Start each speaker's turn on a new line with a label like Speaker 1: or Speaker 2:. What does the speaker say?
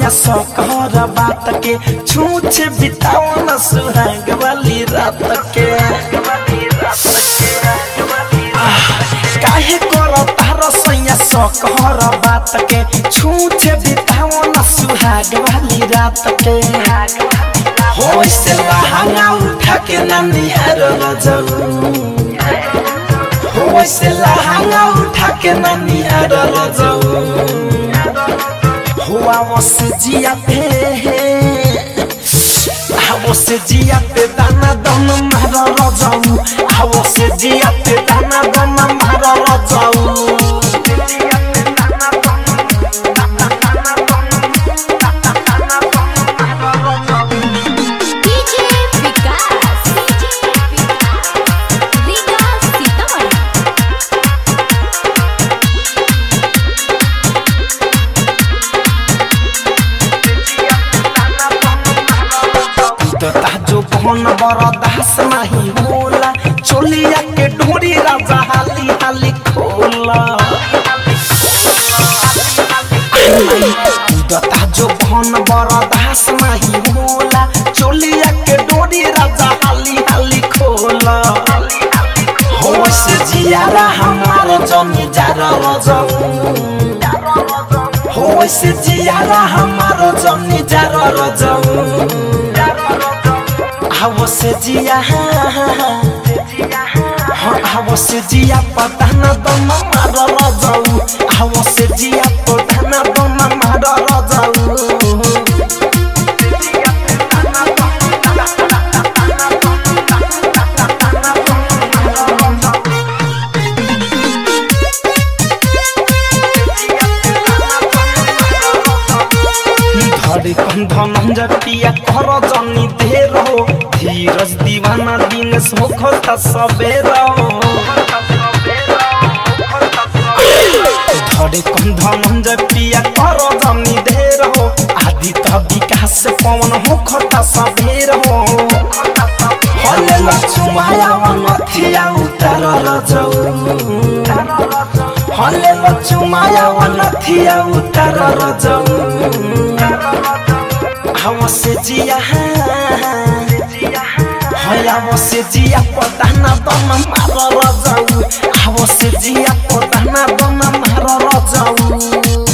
Speaker 1: सकहर बात के छूछे बिताओ न सुहाग वाली रात के आह, काहे करो तार सैया सकहर बात के छूछे बिताओ न सुहाग वाली रात के हो से लहंगा उठा के ननिहार रजऊ हो से लहंगा उठा के ननिहार रजऊ हुआ वो से जिया पे वो से जिया पे दाना दन मार रजाऊ वो से जिया पे दाना दन मार रजाऊ
Speaker 2: डीजे विकास रीगा सीतामढ़ी
Speaker 1: दता जो कौन बड़ा दास नहीं होला चोलिया के ढोरी राजा हाली हाली खोला दता जो कौन बड़ा दास नहीं होला चोलिया के डोरी राजा हाली हाली खोला हो से जियारा हमार जमी जारा रजऊ हो से जियारा हमार जमी जारा रजऊ हवो से जिया हवो से जिया पतान दम मार रजाऊ हवो से जिया पतान दम मार रजाऊ धरे कंधन जटिया कर जनी देर हो धीरज दीवाना दिन सोखता सबेर हो धरे कंधन जटिया कर जनी देर हो आदि त विकास पवन होखता सबेर हो हले लक्ष्माया नथिया उतार रजऊ हले लक्ष्माया नथिया उतार रजऊ हवा से जिया हया से जिया पदाना दम मार रजाऊ हवा से जिया पदाना दम मार रजाऊ